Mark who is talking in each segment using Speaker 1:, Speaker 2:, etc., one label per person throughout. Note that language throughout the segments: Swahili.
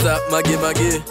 Speaker 1: skiza mage mage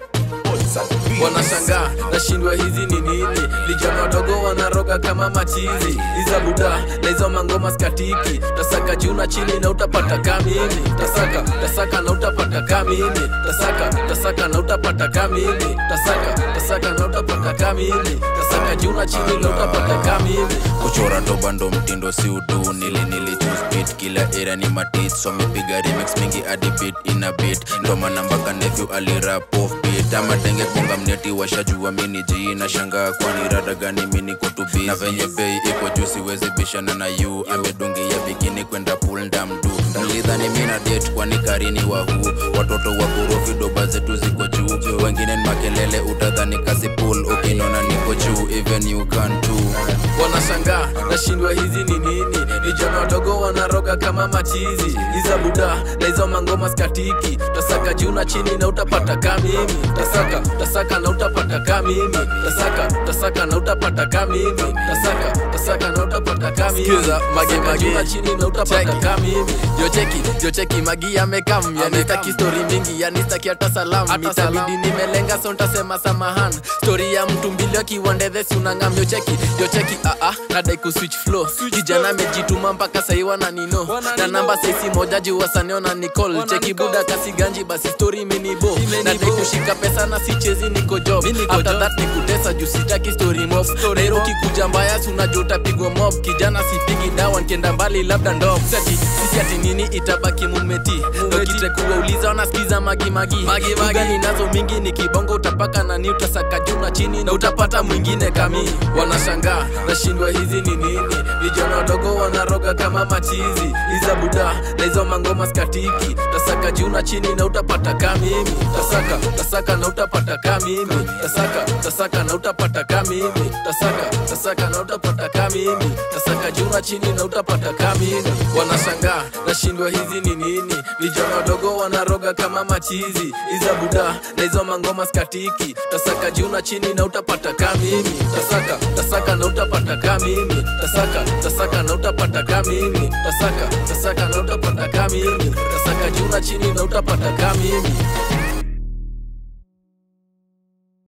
Speaker 1: wanashangaa nashindwa hizi ni nini vijana wadogo wanaroga kama machizi iza buda na hizo mangoma skatiki tasaka juu na chini na utapata kamini tasaka tasaka na utapata kamini tasaka tasaka na utapata kamini tasaka tasaka na utapata kamini tasaka juu na chini na utapata kamini
Speaker 2: kuchora doba ndo mtindo si udu nili nili choose beat kila era ni matit so mepiga remix mingi hadi beat ina beat ndo maana mpaka nephew alirap off beat ama tenge bonga mneti washajua mini ji na shangaa kwani rada gani mini kutubi na venye bei iko juu siwezi bishana na yu amedungia bikini kwenda pool ndamdu mlidhani mina date kwani karini wahu watoto wa korofi doba zetu ziko juu wengine ni makelele utadhani kasi pool ukinona niko juu even you can too
Speaker 1: wanashangaa nashindwa hizi ni nini vijana wadogo wanaroga kama machizi iza buda na hizo mangoma skatiki tasaka juu na chini na utapata kamimi tasaka tasaka na utapata kamimi tasaka tasaka na utapata kamimi tasaka tasaka na utapata kamimi
Speaker 3: Skiza, mage,
Speaker 1: Tasaka
Speaker 3: mage.
Speaker 1: juu na chini na utapata
Speaker 3: Cheki.
Speaker 1: kamimi
Speaker 3: jocheki jocheki magi amekam yani staki stori mingi yani staki hata salam
Speaker 1: Hata
Speaker 3: itabidi nimelenga so ntasema samahan stori ya mtu mbili akiwandedhesi unangam jocheki jocheki aa nadai kuswitch flow kijana amejituma mpaka sahi wananino na namba saisi moja juu wasaneo na nicol cheki buda kasi ganji basi stori imenibo nadai kushika pesa na sichezi niko job after that nikutesa juu sitaki story mob nairo kikuja mbaya si unajua utapigwa mob kijana sipigi dawa nkienda mbali labda ndo sati sisi ati nini itabaki mumeti dokite kuwauliza wanasikiza magimagi ugani nazo mingi ni kibongo utapaka nani utasaka juu na chini na utapata mwingine kami
Speaker 1: wanashangaa nashindwa hizi ni nini vijana wadogo wanaroga kama machizi iza buda na hizo mangoma skatiki tasaka juu na chini na utapata kamimi tasaka tasaka na utapata kamimi tasaka tasaka na utapata kamimi tasaka tasaka na utapata kamimi tasaka juu na chini na utapata kamimi wanashangaa nashindwa hizi ni nini vijana wadogo wanaroga kama machizi iza buda na hizo mangoma skatiki tasaka juu na chini na utapata kamimi tasaka tasaka na utapata kamimi tasaka tasaka na utapata kamimi tasaka tasaka na utapata kamimi tasaka juu na chini na utapata kamimi